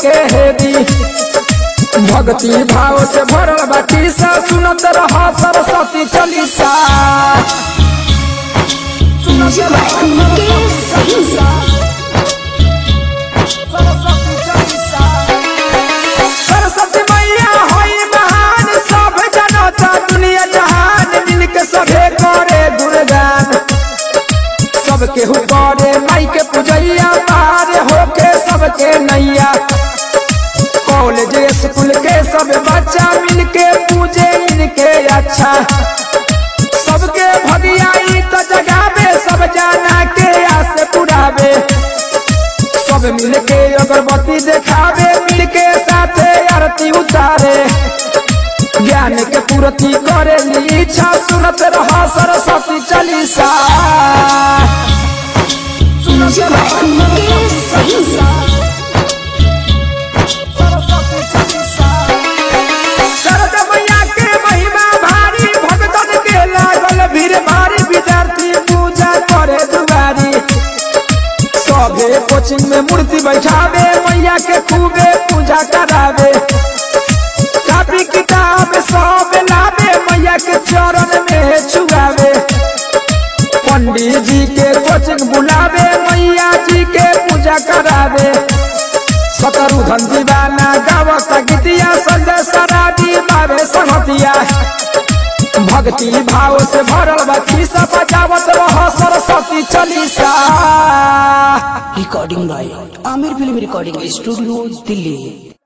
सबके हेदी भक्ति भाव से भरल बाटी सा सुनत रह सरस्वती चालीसा म्यूजिक बाय मुकेश सिंह सरस्वती मैया होई महान सब जनता दुनिया जहान मिलके सभे करे गुणगान सबके हु करे माई के पूजैया पार होके सबके नैया कॉलेज स्कूल के सब बच्चा मिलके पूजे इनके अच्छा सबके भगियाई तो जगावे सब जाना के आस पुरावे सब मिलके अगरबत्ती देखावे मिलके साथे आरती उतारे ज्ञान के पूर्ति करे ली इच्छा सुनत रहा सरस्वती चालीसा म्यूजिक बाय मुकेश सिंह शरद मैया के महिमा भारी भगतन के लागल भीड़ भारी विद्यार्थी पूजा करे दुआरी सभे कोचिंग में मूर्ति बैठावे मैया के खूबे पूजा करावे कापी किताब सब लावे मैया के चरण में छुआवे पंडित जी के कोचिंग बुलावे मैया जी के पूजा करावे सतरुधन दीवाना गावत गीतिया संजय सराबी बाबे संगतिया भक्ति भाव से भरल बच्ची सब बजावत रह Saraswati Chalisa recording by Aamir film recording studio Delhi